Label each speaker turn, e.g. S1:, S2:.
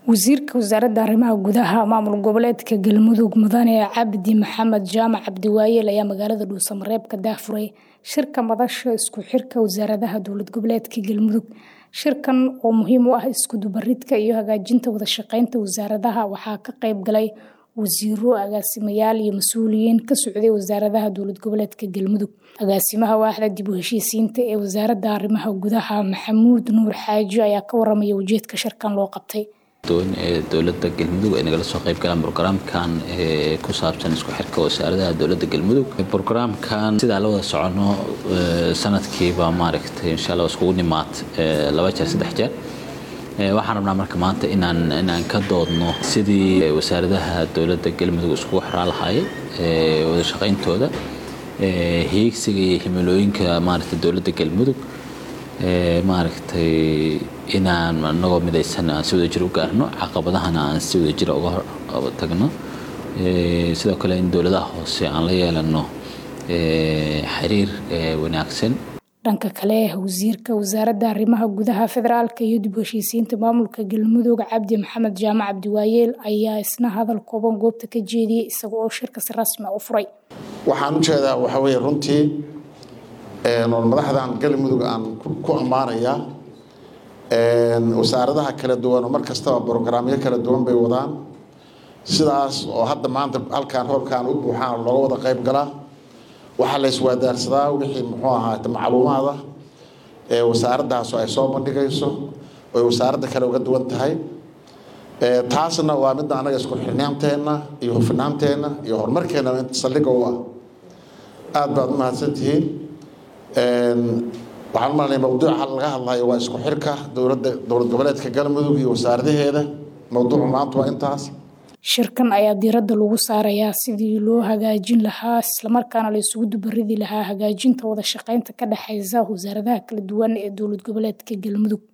S1: Wasiirka Wasaaradda Arrimaha Gudaha Maamul Goboleedka Galmudug Mudane Cabdi Maxamed Jaamac Cabdiwaayel ayaa magaalada Dhuusamareeb ka daahfuray shirka madasha isku xirka wasaaradaha dowlad goboleedka Galmudug. Shirkan oo muhiim u ah isku dubaridka iyo hagaajinta wada shaqeynta wasaaradaha waxaa ka qayb galay wasiiro, agaasimayaal iyo mas'uuliyiin ka socday wasaaradaha dowlad goboleedka Galmudug. Agaasimaha waaxda dib u heshiisiinta ee Wasaaradda Arrimaha Gudaha Maxamuud Nuur Xaaji ayaa ka waramaya ujeedka shirkan loo qabtay.
S2: ee dowladda galmudug ay nagala soo qayb galaan brograamkan ee ku saabsan isku xirka wasaaradaha dowladda galmudug brograamkan sidaa la wada socono sanadkiiba maaragtay insha allah iskugu nimaad laba jeer saddex jeer waxaan rabnaa marka maanta inaan inaan ka doodno sidii wasaaradaha dowladda galmudug iskugu xiraa lahaayeen wada shaqayntooda hiigsiga iyo himilooyinka maaragtay dowladda galmudug maaragtay inaan anagoo midaysan aan si wada jir u gaarno caqabadahana aan si wada jira uga tagno sidoo kale in dowladaha hoose aan la yeelano xiriir wanaagsan
S1: dhanka kale wasiirka wasaaradda arrimaha gudaha federaalka iyo dib u heshiisiinta maamulka galmudug cabdi maxamed jaamac cabdiwaayeel ayaa isna hadal kooban goobta ka jeediyey isaga oo shirka si rasmi u furay
S3: waxaan ujeedaa waxa weye runtii madaxdan galmudug aan ku ammaanayaa wasaaradaha kala duwan oo mar kastaba brograamyo kala duwan bay wadaan sidaas oo hadda maanta halkaan hoolkaan u buuxaan looga wada qayb galaa waxaa la iswaadaarsadaa wixii muxuu ahaate macluumaada ee wasaaraddaas ay soo bandhigayso oy wasaaradda kale uga duwan tahay taasna waa midda anaga isku xirnaanteenna iyo hufnaanteenna iyo horumarkeena saldhiga u ah aada baad u mahadsantihiin waxaan u malanaya mawduuca laga hadlayo waa isku xirka dowladda dowlad goboleedka galmudug iyo wasaaradaheeda mawduucu maanta waa intaas
S1: shirkan ayaa diiradda lagu saarayaa sidii loo hagaajin lahaa islamarkaana la isugu dubaridi lahaa hagaajinta wada shaqeynta ka dhexeysa wasaaradaha kala duwan ee dowlad goboleedka galmudug